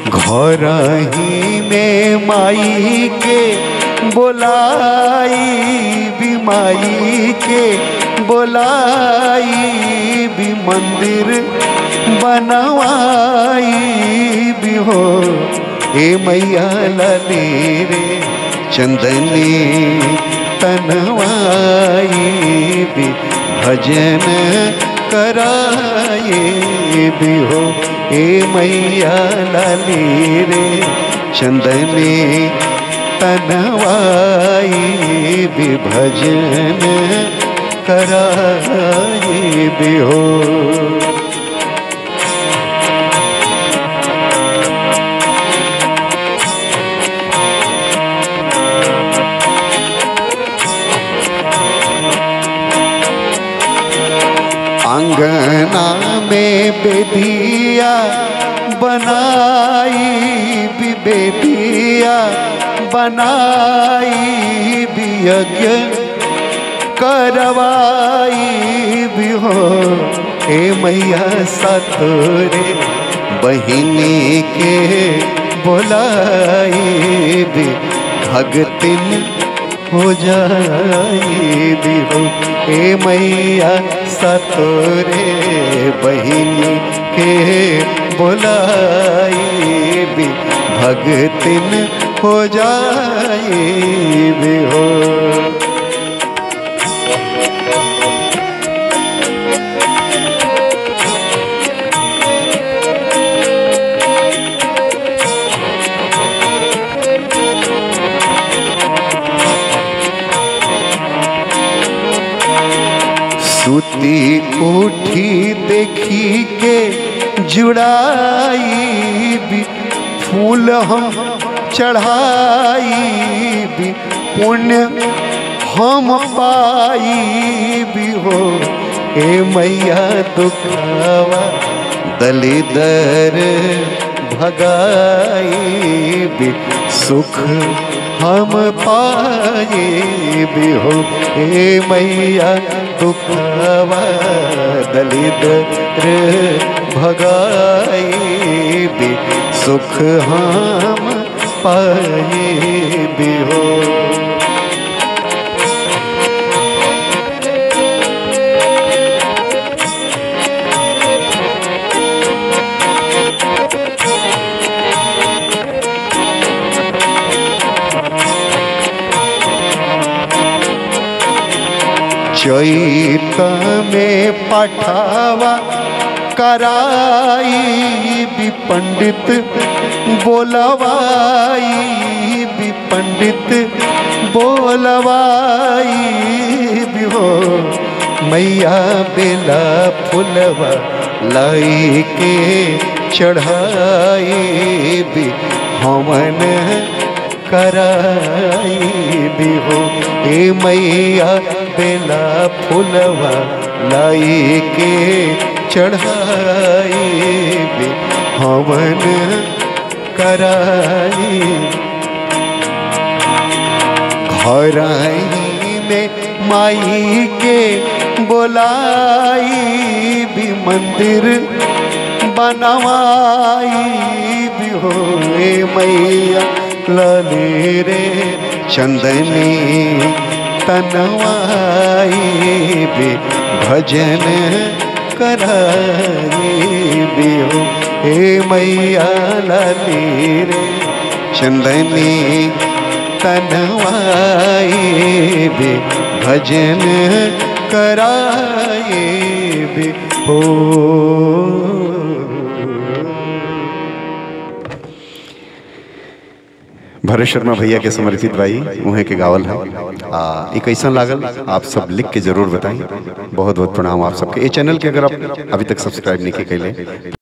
घर ही में माई के बोलाई भी माई के बोलाई भी मंदिर बनवाई भी हो हे मैया लले रे चंदनी तनवाई भी भजन कराए भी हो हे मैया लाली रे चंदनी तनवाई भी भजन कराए भी हो अंगना में बेदिया बनाई भी बेदिया बनाई भी यज्ञ करवाई भी हो हे मैया सतोरे बहिनी के बोलाई भी भगतिन हो जाई भी हो हे मैया सतोरे बहिनी के बोलाई भी भगतिन हो जाई भी हो सुती उठी देखी के जुड़ाई भी फूल हम चढ़ाई भी पुण्य हम पाई भी हो हे मैया दुखावा दलिदर भगाई भी सुख हम पाए भी हो हे मैया दुखवा दलित रे भगाई भी सुख हम पाए भी हो चैत में पठावा कराई भी पंडित बोलवाई भी पंडित बोलवाई भी हो मैया बेला फुलवा लाई के चढ़ाई भी हमन कराई भी हो हे मैया बेला फुलवा लाई के चढ़ाई भी हवन कराई घर में माई के बोलाई भी मंदिर बनवाई भी हो हे मैया लले रे चंदनी तनवाई भी भजन कराई भी हो हे मैया लाली रे चंदनी तनवाई भी भजन कराई भी हो भरत शर्मा भैया के समर्पित भाई उहे के गावल है आ ई कैसन लागल आप सब लिख के जरूर बताएं बहुत बहुत प्रणाम आप सबके ये चैनल के अगर आप अभी तक सब्सक्राइब नहीं के कैले